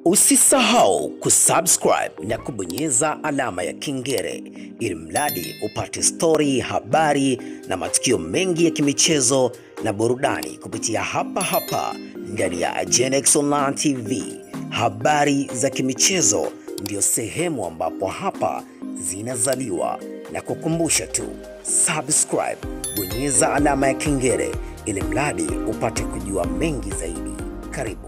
Usisahau kusubscribe na kubonyeza alama ya kengele ili mradi upate stori, habari na matukio mengi ya kimichezo na burudani kupitia hapa hapa ndani ya Genex Online TV. Habari za kimichezo ndio sehemu ambapo hapa zinazaliwa, na kukumbusha tu subscribe, bonyeza alama ya kengele ili mradi upate kujua mengi zaidi. Karibu.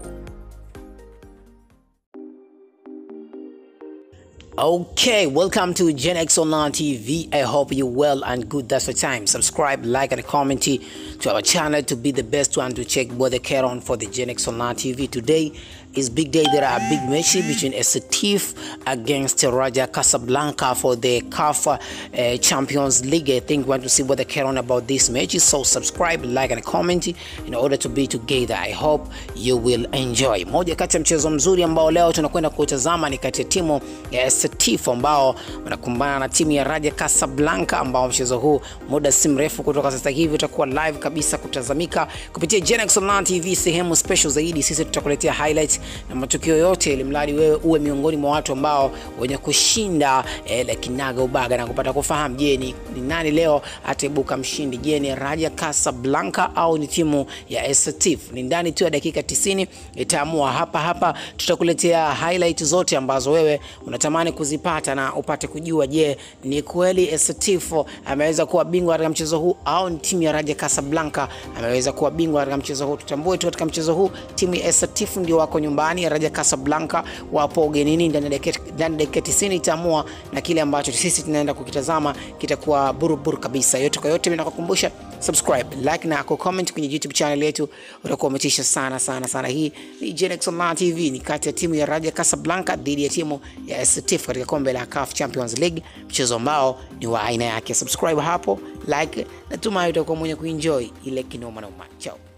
Okay, welcome to Gen X Online TV. I hope you well and good. That's the time. Subscribe, like, and comment to our channel to be the best one to check what the care on for the Gen X Online TV. Today is big day. There are big matches between Setif against Raja Casablanca for the CAF uh, Champions League. I think we want to see what the care on about this match. So subscribe, like, and comment in order to be together. I hope you will enjoy. Moja kati ya mchezo mzuri ambao leo tunakwenda kutazama ni kati ya timu ya Setif ambao wanakumbana na timu ya Raja Casablanca ambao mchezo huu muda si mrefu kutoka sasa hivi utakuwa live kabisa kutazamika kupitia Genex Online TV, sehemu special zaidi. Sisi tutakuletea highlights na matukio yote, ili mradi wewe uwe miongoni mwa watu ambao wenye kushinda eh, la kinaga ubaga na kupata kufahamu, je, ni, ni nani leo ataibuka mshindi? Je, ni Raja Casablanca au ni timu ya Setif? Ni ndani tu ya dakika 90 itaamua. Hapa hapa tutakuletea highlight zote ambazo wewe unatamani kuzipata na upate kujua, je, ni kweli Setif ameweza kuwa bingwa katika mchezo huu au ni timu ya Raja Casablanca ameweza kuwa bingwa katika mchezo huu? Tutambue tu katika mchezo huu timu ya Setif ndio wako nyumbani, Raja Casablanca wapo ugenini. Ndani ya dakika ndani ya dakika 90 itaamua, na kile ambacho sisi tunaenda kukitazama kitakuwa buruburu kabisa. Yote kwa yote, mimi nakukumbusha subscribe, like na comment kwenye YouTube channel yetu, utakuwa umetisha sana sana sana. Hii ni Genex Online TV, ni kati ya timu ya Raja Casablanca dhidi ya timu ya Setif katika kombe la CAF Champions League, mchezo ambao ni wa aina yake. Subscribe hapo, like, natumai utakuwa mwenye kuenjoy ile kinoma noma. Chao.